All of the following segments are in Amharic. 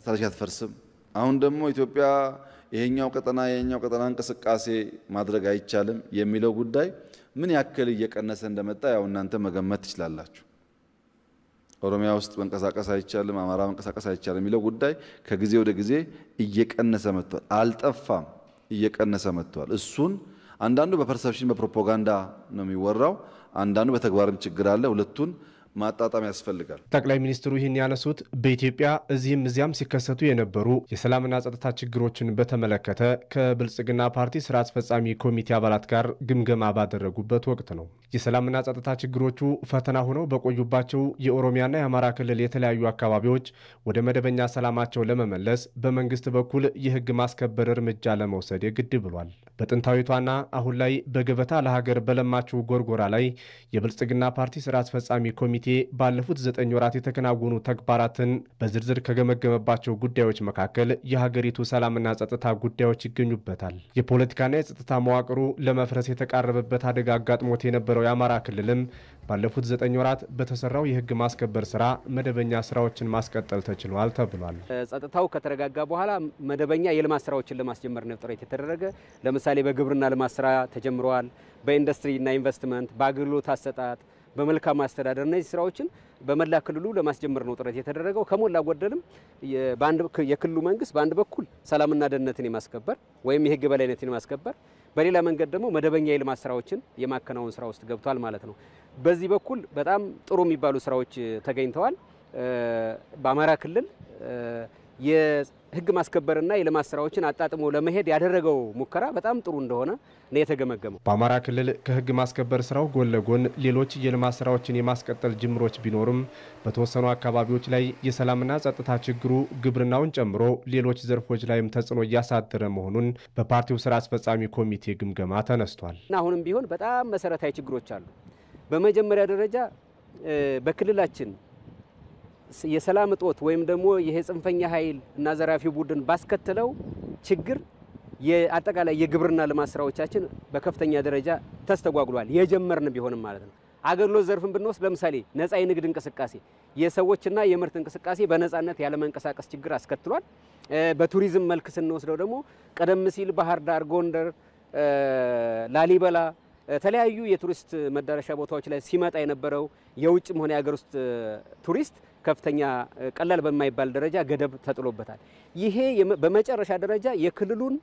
ስትራቴጂ አትፈርስም። አሁን ደግሞ ኢትዮጵያ ይሄኛው ቀጠና የኛው ቀጠና እንቅስቃሴ ማድረግ አይቻልም የሚለው ጉዳይ ምን ያክል እየቀነሰ እንደመጣ ያው እናንተ መገመት ትችላላችሁ። ኦሮሚያ ውስጥ መንቀሳቀስ አይቻልም፣ አማራ መንቀሳቀስ አይቻልም የሚለው ጉዳይ ከጊዜ ወደ ጊዜ እየቀነሰ መጥቷል። አልጠፋም፣ እየቀነሰ መጥቷል። እሱን አንዳንዱ በፐርሰፕሽን በፕሮፓጋንዳ ነው የሚወራው፣ አንዳንዱ በተግባርም ችግር አለ። ሁለቱን ማጣጣም ያስፈልጋል። ጠቅላይ ሚኒስትሩ ይህን ያነሱት በኢትዮጵያ እዚህም እዚያም ሲከሰቱ የነበሩ የሰላምና ጸጥታ ችግሮችን በተመለከተ ከብልጽግና ፓርቲ ስራ አስፈጻሚ ኮሚቴ አባላት ጋር ግምገማ ባደረጉበት ወቅት ነው። የሰላምና ጸጥታ ችግሮቹ ፈተና ሆነው በቆዩባቸው የኦሮሚያና የአማራ ክልል የተለያዩ አካባቢዎች ወደ መደበኛ ሰላማቸው ለመመለስ በመንግስት በኩል የህግ ማስከበር እርምጃ ለመውሰድ የግድ ብሏል። በጥንታዊቷና አሁን ላይ በገበታ ለሀገር በለማችው ጎርጎራ ላይ የብልጽግና ፓርቲ ስራ አስፈጻሚ ኮሚቴ ባለፉት ዘጠኝ ወራት የተከናወኑ ተግባራትን በዝርዝር ከገመገመባቸው ጉዳዮች መካከል የሀገሪቱ ሰላምና ጸጥታ ጉዳዮች ይገኙበታል። የፖለቲካና የጸጥታ መዋቅሩ ለመፍረስ የተቃረበበት አደጋ አጋጥሞት የነበረው የአማራ ክልልም ባለፉት ዘጠኝ ወራት በተሰራው የህግ ማስከበር ስራ መደበኛ ስራዎችን ማስቀጠል ተችሏል ተብሏል። ጸጥታው ከተረጋጋ በኋላ መደበኛ የልማት ስራዎችን ለማስጀመር ነው ጥረት የተደረገ። ለምሳሌ በግብርና ልማት ስራ ተጀምረዋል። በኢንዱስትሪና ኢንቨስትመንት፣ በአገልግሎት አሰጣጥ በመልካም አስተዳደር እነዚህ ስራዎችን በመላ ክልሉ ለማስጀመር ነው ጥረት የተደረገው። ከሞላ ጎደልም የክልሉ መንግስት በአንድ በኩል ሰላምና ደህንነትን የማስከበር ወይም የህግ የበላይነትን የማስከበር፣ በሌላ መንገድ ደግሞ መደበኛ የልማት ስራዎችን የማከናወን ስራ ውስጥ ገብቷል ማለት ነው። በዚህ በኩል በጣም ጥሩ የሚባሉ ስራዎች ተገኝተዋል። በአማራ ክልል የህግ ማስከበርና የልማት ስራዎችን አጣጥሞ ለመሄድ ያደረገው ሙከራ በጣም ጥሩ እንደሆነ ነው የተገመገመው። በአማራ ክልል ከህግ ማስከበር ስራው ጎን ለጎን ሌሎች የልማት ስራዎችን የማስቀጠል ጅምሮች ቢኖሩም በተወሰኑ አካባቢዎች ላይ የሰላምና ጸጥታ ችግሩ ግብርናውን ጨምሮ ሌሎች ዘርፎች ላይም ተጽዕኖ እያሳደረ መሆኑን በፓርቲው ስራ አስፈጻሚ ኮሚቴ ግምገማ ተነስቷል። አሁንም ቢሆን በጣም መሰረታዊ ችግሮች አሉ። በመጀመሪያ ደረጃ በክልላችን የሰላም እጦት ወይም ደግሞ ይሄ ጽንፈኛ ኃይል እና ዘራፊ ቡድን ባስከተለው ችግር የአጠቃላይ የግብርና ልማት ስራዎቻችን በከፍተኛ ደረጃ ተስተጓጉሏል። የጀመርን ቢሆንም ማለት ነው። አገልግሎት ዘርፍን ብንወስድ ለምሳሌ ነፃ የንግድ እንቅስቃሴ የሰዎችና የምርት እንቅስቃሴ በነፃነት ያለመንቀሳቀስ ችግር አስከትሏል። በቱሪዝም መልክ ስንወስደው ደግሞ ቀደም ሲል ባህር ዳር፣ ጎንደር፣ ላሊበላ የተለያዩ የቱሪስት መዳረሻ ቦታዎች ላይ ሲመጣ የነበረው የውጭም ሆነ የሀገር ውስጥ ቱሪስት ከፍተኛ ቀላል በማይባል ደረጃ ገደብ ተጥሎበታል። ይሄ በመጨረሻ ደረጃ የክልሉን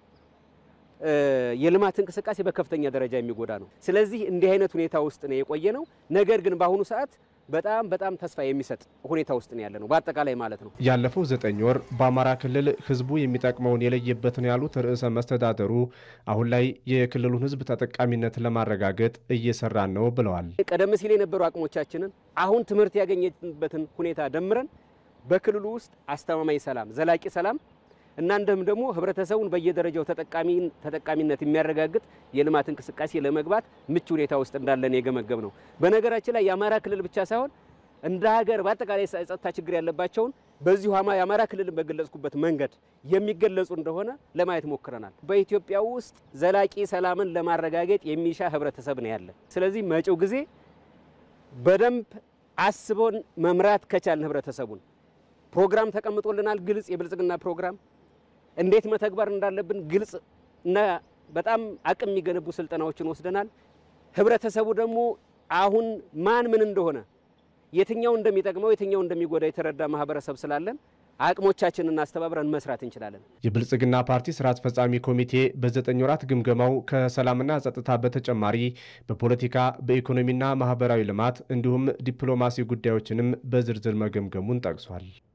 የልማት እንቅስቃሴ በከፍተኛ ደረጃ የሚጎዳ ነው። ስለዚህ እንዲህ አይነት ሁኔታ ውስጥ ነው የቆየ ነው። ነገር ግን በአሁኑ ሰዓት በጣም በጣም ተስፋ የሚሰጥ ሁኔታ ውስጥ ነው ያለ ነው፣ በአጠቃላይ ማለት ነው። ያለፈው ዘጠኝ ወር በአማራ ክልል ህዝቡ የሚጠቅመውን የለየበት ነው ያሉት ርዕሰ መስተዳደሩ አሁን ላይ የክልሉን ህዝብ ተጠቃሚነት ለማረጋገጥ እየሰራን ነው ብለዋል። ቀደም ሲል የነበሩ አቅሞቻችንን አሁን ትምህርት ያገኘበትን ሁኔታ ደምረን በክልሉ ውስጥ አስተማማኝ ሰላም፣ ዘላቂ ሰላም እና እንደም ደግሞ ህብረተሰቡን በየደረጃው ተጠቃሚነት የሚያረጋግጥ የልማት እንቅስቃሴ ለመግባት ምቹ ሁኔታ ውስጥ እንዳለን የገመገብ ነው። በነገራችን ላይ የአማራ ክልል ብቻ ሳይሆን እንደ ሀገር በአጠቃላይ የጸጥታ ችግር ያለባቸውን በዚሁ የአማራ ክልልን በገለጽኩበት መንገድ የሚገለጹ እንደሆነ ለማየት ሞክረናል። በኢትዮጵያ ውስጥ ዘላቂ ሰላምን ለማረጋገጥ የሚሻ ህብረተሰብ ነው ያለ። ስለዚህ መጪው ጊዜ በደንብ አስቦን መምራት ከቻልን ህብረተሰቡን ፕሮግራም ተቀምጦልናል። ግልጽ የብልጽግና ፕሮግራም እንዴት መተግበር እንዳለብን ግልጽ እና በጣም አቅም የሚገነቡ ስልጠናዎችን ወስደናል። ህብረተሰቡ ደግሞ አሁን ማን ምን እንደሆነ የትኛው እንደሚጠቅመው የትኛው እንደሚጎዳ የተረዳ ማህበረሰብ ስላለን አቅሞቻችንን አስተባብረን መስራት እንችላለን። የብልጽግና ፓርቲ ስራ አስፈጻሚ ኮሚቴ በዘጠኝ ወራት ግምገማው ከሰላምና ጸጥታ በተጨማሪ በፖለቲካ በኢኮኖሚና ማህበራዊ ልማት እንዲሁም ዲፕሎማሲ ጉዳዮችንም በዝርዝር መገምገሙን ጠቅሷል።